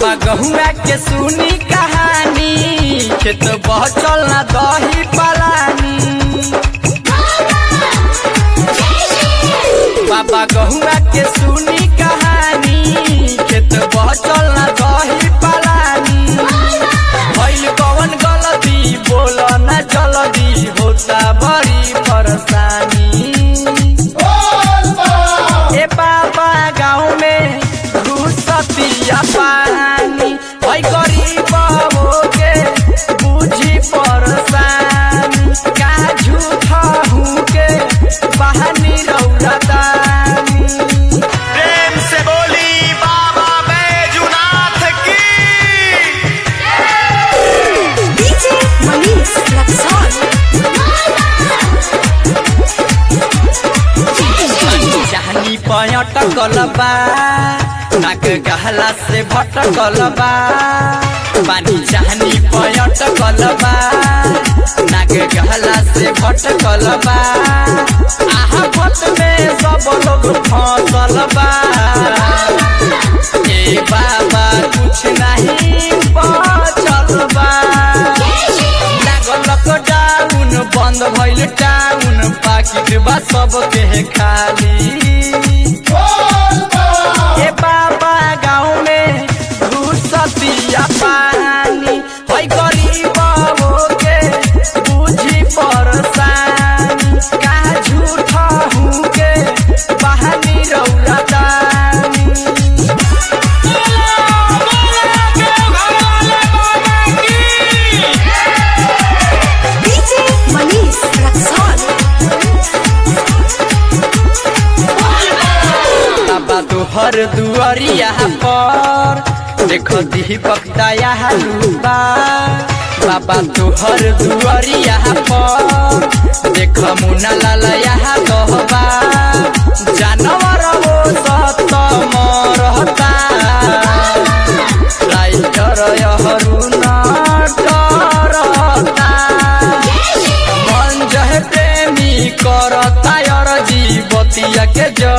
बाबा गहुआ के सुनी कहानी खेत बहचल ना दही पलानी बाबा गहुआ के सुनी कहानी खेत बहचल ना दही पलानी भइल कवन गलती बोल ना जल्दी होता बड़ी परेशानी ए बाबा गाँव में घुसतिया पानी ओइ गरीब के बुझी परेशानी का झूठा हूँ के बहानी रौला दानी प्रेम से बोली बाबा बैजुनाथ की DJ Manish Luxor. चाहनी पयटकल बा नाक गहला से भटकल बा पानी चाहनी पयटकल बा नाक गहला से भटकल बा आहा पत में सब लोग फंसल बा ए बाबा कुछ नहीं बचल बा लागल लॉकडाउन बंद भइल टाउन पाकिट बा सबके खाली ए बाबा गाँव में घुसतिया पानी होई गरीब के बुझी परेशानी का झूठा हूँ के बहानी रौला दानी DJ Manish Luxor. बाबा तोहर दुआरिया पर देख दीपक दया लूबा बाबा तोहर दुआरिया पर देख मुना लाल यहाँ कहबा जानवर वो सत मरता राइटर यहरू न डरता मन जह प्रेमी करता और जीवतिया के